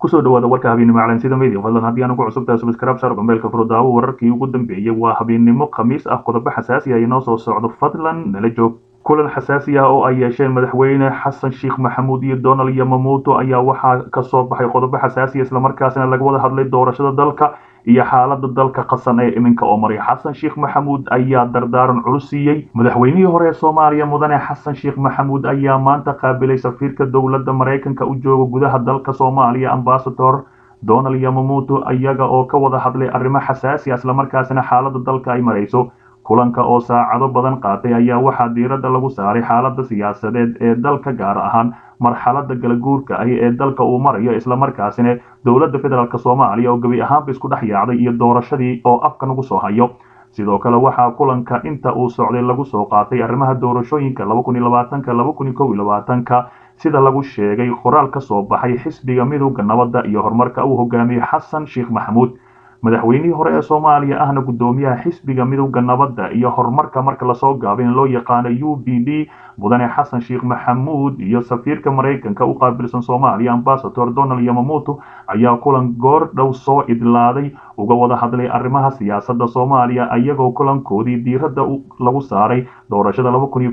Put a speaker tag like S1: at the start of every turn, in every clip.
S1: kusoo dhawaada warka habeennimo calansida media fadlan haddii aan ugu cusubtahay subscribe saar gombeelka furdaawo wararkii ugu dambeeyey waa habeennimo khamiis ah qodobo xasaasi ah inoo soo socdo fadlan nala joog kulan xasaasi ah oo ay yeesheen madaxweyne xasan sheekh maxamuud iyo donald yamamuuto ayaa waxaa kasoo baxay qodobo xasaasiya islamarkaasina laga wada hadlay doorashada dalka iyo xaalada dalka qasan ee iminka oo maray xasan sheekh maxamuud ayaa dardaaran culus siiyey madaxweynihii hore ee soomaaliya mudane xasan sheekh maxamuud ayaa maanta qaabilay safiirka dowladda maraykanka u jooga gudaha dalka soomaaliya ambasador donald yamamuuto iyaga oo ka wada hadlay arrimo xasaasi ah islamarkaasina xaalada dalka ay marayso kulanka oo saacado badan qaatay ayaa waxaa diiradda lagu saaray xaalada siyaasadeed ee dalka gaar ahaan marxalada galaguurka ahi ee dalka uu marayo islamarkaasina dowladda federaalk soomaaliya oo gebi ahaanba isku dhex yaacday iyo doorashadii oo afka nagu soo hayo sidoo kale waxaa kulanka inta uu socday lagu soo qaatay arrimaha doorashooyinka ka sida lagu sheegay qoraal ka soo baxay xisbiga midowda nabadda iyo horumarka uu hogaamiyey xasan sheekh maxamuud madaxweynihii hore ee soomaaliya ahna guddoomiyaha xisbiga midowda nabadda iyo horumarka marka lasoo gaabin loo yaqaano u b d mudane xasan sheekh maxamuud iyo safiirka maraykanka u qaabilsan soomaaliya ambasador donald yamamuuto ayaa kulan goor dhow soo idlaaday uga wada hadlay arrimaha siyaasadda soomaaliya iyagoo kulankoodii diiradda lagu saaray doorashada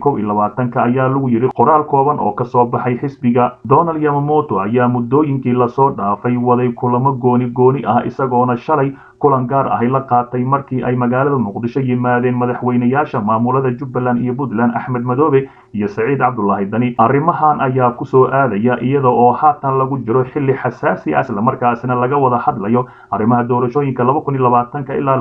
S1: ayaa lagu yidhi qoraal kooban oo kasoo baxay xisbiga donald yamamuuto ayaa muddooyinkii lasoo dhaafay waday kulamo gooni gooni ah isagoona shalay kulan gaar ahi la qaatay markii ay magaalada muqdisho yimaadeen madaxweynayaasha maamulada jubbaland iyo puntland axmed madoobe iyo saciid cabdulaahi dani arrimahan ayaa kusoo aadaya iyada oo haatan lagu jiro xilli xasaasi ah islamarkaasina laga wada hadlayo arrimaha doorashooyinka ilaa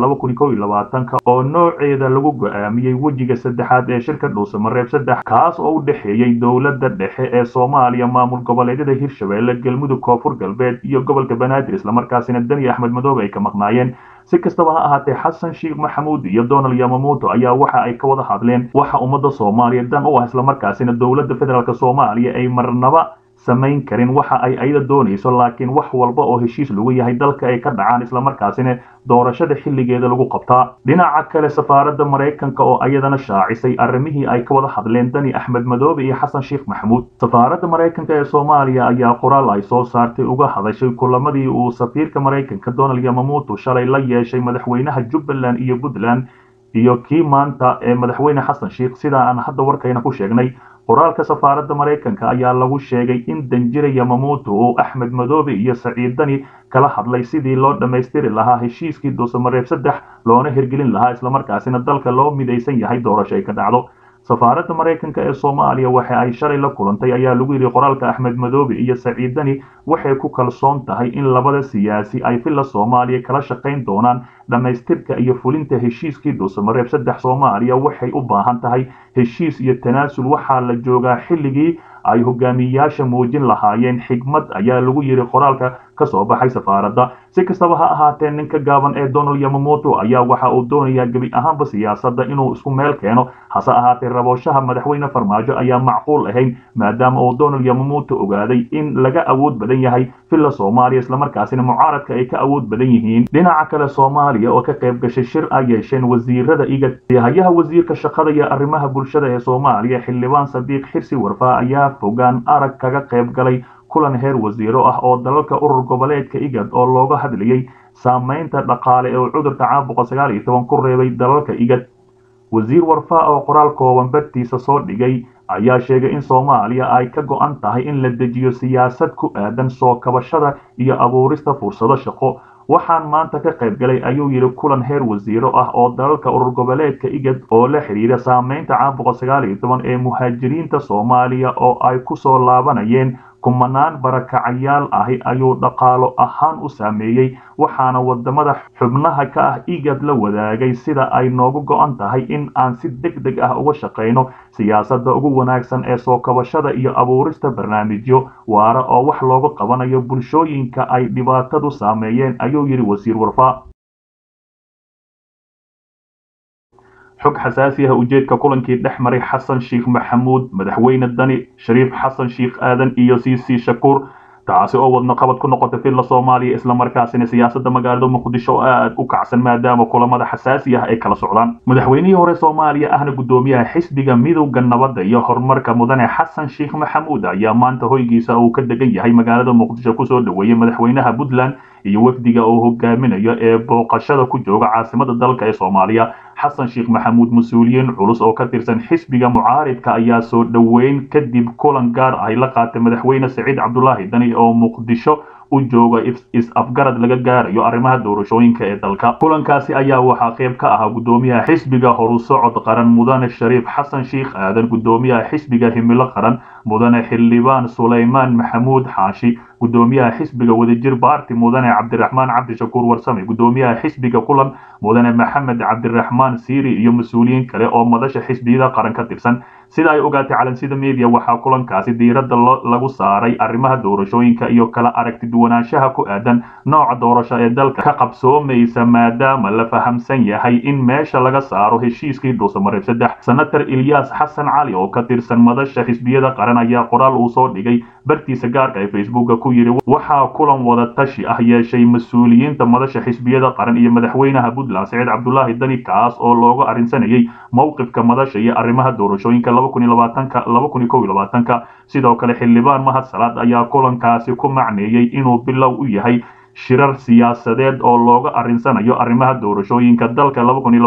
S1: oo nooceeda lagu go-aamiyey wejiga saddexaad ee shirka dhuusamareeb saddex kaas oo u dhexeeyey dowladda dhexe ee soomaaliya maamul goboleedyada hirshabeelle galmudug koonfur galbeed iyo gobolka banaadir islamarkaasina dani axmed madoobe ay ka maqnaayeen si kastaba ha ahaatee xasan sheekh maxamuud iyo donald yamamuuto ayaa waxa ay ka wada hadleen waxa ummadda soomaaliya dan u ah islamarkaasina dowladda federaalk soomaaliya ay marnaba samayn karin waxa ay ayada doonayso laakiin wax walba oo heshiis lagu yahay dalka ay ka dhacaan islamarkaasina doorashada xilligeeda lagu qabtaa dhinaca kale safaaradda maraykanka oo ayadana shaacisay arrimihii ay ka wada hadleen dani axmed madoobe iyo xasan sheekh maxamuud safaaradda maraykanka ee soomaaliya ayaa qoraal ay soo saartay uga hadashay kulamadii uu safiirka maraykanka donald yamamuuto shalay la yeeshay madaxweynaha jubbaland iyo puntland iyo kii maanta ee madaxweyne xasan sheekh sida aan hadda warkayna ku sheegnay qoraalka safaaradda maraykanka ayaa lagu sheegay in danjire yamamuuto uu axmed madoobe iyo saciid dani kala hadlay sidii loo dhammaystiri lahaa heshiiskii duusamareeb saddex loona hirgelin lahaa islamarkaasina dalka loo midaysan yahay doorasho ay ka dhacdo safaaradda maraykanka ee soomaaliya waxa ay shalay la kulantay ayaa lagu yidhi qoraalka axmed madoobe iyo saciid dani waxay ku kalsoon tahay in labada siyaasi ay villa soomaaliya kala shaqayn doonaan dhammaystirka iyo fulinta heshiiskii dhuusamareeb saddex soomaaliya waxay u baahan tahay heshiis iyo tanaasul waxaa la joogaa xilligii ay hogaamiyayaasha muujin lahaayeen xigmad ayaa lagu yidhi qoraalka ka soo baxay safaaradda si kastaba ha ahaatee ninka gaaban ee donald yamamuuto ayaa waxa uu doonayaa gebi ahaanba siyaasadda inuu isku meel keeno hase ahaatee rabooshaha madaxweyne farmaajo ayaa macquul ahayn maadaama uu donald yamamuuto ogaaday in laga awood badan yahay villa soomaaliya islamarkaasina mucaaradka ay ka awood badan yihiin dhinaca kale soomaaliya oo ka qayb gashay shir ay yeesheen wasiirada igad hayaha wasiirka shaqada iyo arrimaha bulshada ee soomaaliya xildhibaan sadiiq xirsi warfaa ayaa fogaan arag kaga qayb galay kulan heer wasiiro ah oo dalalka urur goboleedka igad oo looga hadlayay saamaynta dhaqaale ee cudurka caabuqa sagaal iyo toban ku reebay dalalka igad wasiir warfaa oo qoraal kooban bartiisa soo dhigay ayaa sheegay in soomaaliya ay ka go-an tahay in la dejiyo siyaasad ku aadan soo kabashada iyo abuurista fursado shaqo waxaan maanta ka qayb galay ayuu yidhi kulan heer wasiiro ah oo dalalka urur goboleedka igad oo la xidhiira saamaynta caabuqa sagaal iyo toban ee muhaajiriinta soomaaliya oo ay ku soo laabanayeen kumanaan barakacayaal ahi ayuu dhaqaalo ahaan u saameeyey waxaana wadamada xubnaha ka ah igad la wadaagay sida ay noogu go-an tahay in aan si deg deg ah uga shaqayno siyaasadda ugu wanaagsan ee soo kabashada iyo abuurista barnaamijyo waara oo wax looga qabanayo bulshooyinka ay dhibaatadu saameeyeen ayuu yidhi wasiir warfaa xog xasaasi ah ujeedka kulankii dhex maray xasan sheekh maxamuud madaxweyne dani shariif xasan sheekh aadan iyo cc shakuur taasi oo wadno qabad ku noqotay filla soomaaliya islamarkaasina siyaasadda magaalada muqdisho aad u kacsan maadaama kulamada xasaasi ah ay kala socdaan madaxweynihii hore soomaaliya ahna guddoomiyaha xisbiga midowda nabadda iyo horumarka mudane xasan sheekh maxamuud ayaa maanta hoygiisa uu ka degan yahay magaalada muqdisho kusoo dhoweeyey madaxweynaha puntland iyo wafdiga uu hogaaminayo ee booqashada ku jooga caasimada dalka ee soomaaliya xasan sheekh maxamuud mas-uuliyiin culus oo ka tirsan xisbiga mucaaridka ayaa soo dhoweyn kadib kulan gaar ah ay la qaatay madaxweyne saciid cabdulaahi dani oo muqdisho u jooga is-afgarad laga gaarayo arrimaha doorashooyinka ee dalka kulankaasi ayaa waxaa qayb ka ahaa guddoomiyaha xisbiga horusocod qaran mudane shariif xasan sheekh aadan guddoomiyaha xisbiga himilo qaran mudane xildhibaan sulaymaan maxamuud xaashi guddoomiyaha xisbiga wadajir baarti mudane cabdiraxmaan cabdishakuur warsame guddoomiyaha xisbiga kulan mudane maxamed cabdiraxmaan siiri iyo mas-uuliyiin kale oo madasha xisbiyada qaran ka tirsan sida ay ogaatay calansida media waxaa kulankaasi diiradda lagu saaray arrimaha doorashooyinka iyo kala aragti duwanaanshaha ku aadan nooca doorasho ee dalka ka qabsoomaysa maadaama la fahamsan yahay in meesha laga saaro heshiiskii dhuusamareeb saddex senator ilyaas xasan cali oo ka tirsan madasha xisbiyada qaran ayaa qoraal uu soo dhigay bartiisa gaarka ee facebooka ku yidhi waxaa kulan wada tashi ah yeeshay mas-uuliyiinta madasha xisbiyada qaran iyo madaxweynaha puntland saciid cabdulaahi dani kaas oo looga arrinsanayay mowqifka madasha iyo arrimaha doorashooyinka sidoo kale xildhibaan mahad salaad ayaa kulankaasi ku macneeyey inuu bilow u yahay shirar siyaasadeed oo looga arrinsanayo arrimaha doorashooyinka dalka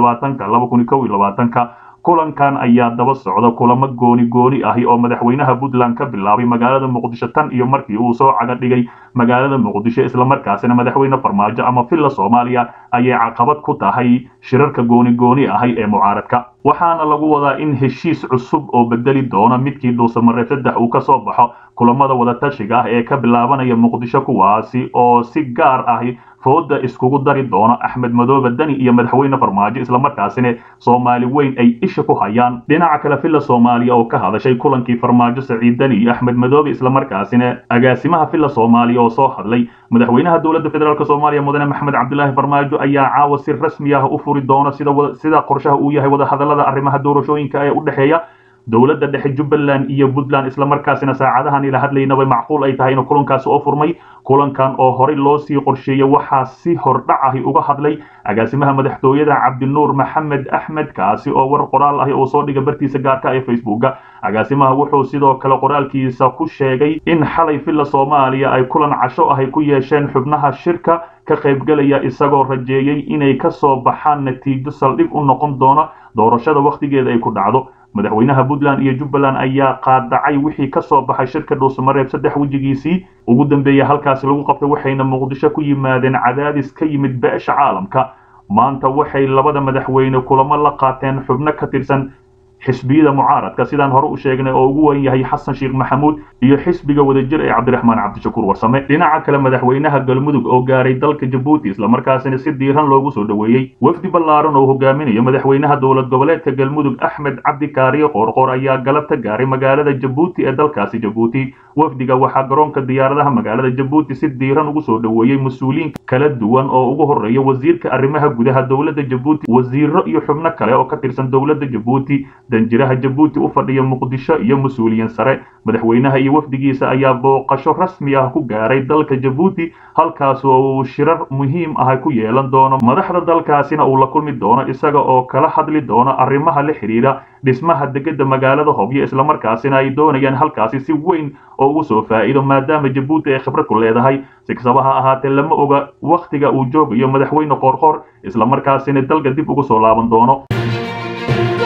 S1: kulankan ayaa daba socda kulamo gooni gooni ahi oo madaxweynaha puntland ka bilaabay magaalada muqdisho tan iyo markii uu soo caga dhigay magaalada muqdisho islamarkaasina madaxweyne farmaajo ama villa soomaaliya ayay caqabad ku tahay shirarka gooni gooni ahi ee mucaaradka waxaana lagu wadaa in heshiis cusub oo bedeli doona midkii dhuusamareeb saddex uu ka soo baxo kulamada wadatashiga ah ee ka bilaabanaya muqdisho kuwaasi oo si gaar ahi fooda iskugu dari doono axmed madoobe dani iyo madaxweyne farmaajo islamarkaasina soomaali weyn ay isha ku hayaan dhinaca kale villa soomaaliya oo ka hadashay kulankii farmaajo saciid dani iyo axmed madoobe islamarkaasina agaasimaha villa soomaaliya oo soo hadlay madaxweynaha dowladda federaalk soomaaliya mudane maxamed cabdilaahi farmaajo ayaa caawa si rasmi ah u furi doona sida qorshaha uu yahay wadahadalada arrimaha doorashooyinka ee u dhexeeya dowladda dhexe jubbaland iyo puntland islamarkaasina saacadahan ila hadlaynaba macquul ay tahay inuu kulankaasi oo furmay kulankan oo horey loo sii qorsheeyey waxaa si hordhac ahi uga hadlay agaasimaha madaxtooyada cabdinuur maxamed axmed kaasi oo war qoraal ahi oo soo dhiga bartiisa gaarka ee facebooka agaasimaha wuxuu sidoo kale qoraalkiisa ku sheegay in xalay villa soomaaliya ay kulan casho ahi ku yeesheen xubnaha shirka ka qaybgelaya isagoo rajeeyey inay ka soo baxaan natiijo saldhig u noqon doona doorashada wakhtigeeda ay ku dhacdo madaxweynaha puntland iyo jubbaland ayaa qaadacay wixii ka soo baxay shirka dhuusamareeb saddex wejigiisii ugu dambeeya halkaasi lagu qabtay waxayna muqdisho ku yimaadeen cadaadis ka yimid beesha caalamka maanta waxay labada madaxweyne kulamo la qaateen xubno ka tirsan xisbiyada mucaaradka sidaan hore u sheegnay oo ugu weyn yahay xasan sheekh maxamuud iyo xisbiga wadajir ee cabdiraxmaan cabdishakuur warsame dhinaca kale madaxweynaha galmudug oo gaaray dalka jabuuti islamarkaasina si diiran loogu soo dhoweeyey wafdi ballaaran oo hogaaminayo madaxweynaha dowlad goboleedka galmudug axmed cabdi kaariye qoorqoor ayaa galabta gaaray magaalada jabuuti ee dalkaasi jabuuti wafdiga waxaa garoonka diyaaradaha magaalada jabuuti si diiran ugu soo dhoweeyey mas-uuliyiin kala duwan oo ugu horeeya wasiirka arrimaha gudaha dowladda jabuuti wasiiro iyo xubno kale oo ka tirsan dowladda jabuuti danjiraha jabuuti u fadhiya muqdisho iyo mas-uuliyiin sare madaxweynaha iyo wafdigiisa ayaa booqasho rasmi ah ku gaaray dalka jabuuti halkaas oo uu shirar muhiim ah ku yeelan doono madaxda dalkaasina uu la kulmi doono isaga oo kala hadli doono arrimaha la xidhiidha dhismaha degada magaalada hobyo islamarkaasina ay doonayaan halkaasi si weyn oo ugu soo faa'iido maadaama jabuuti ay khibrad ku leedahay si kastaba ha ahaatee lama oga wakhtiga uu joogayo madaxweyne qoorqoor islamarkaasina dalka dib ugu soo laaban doono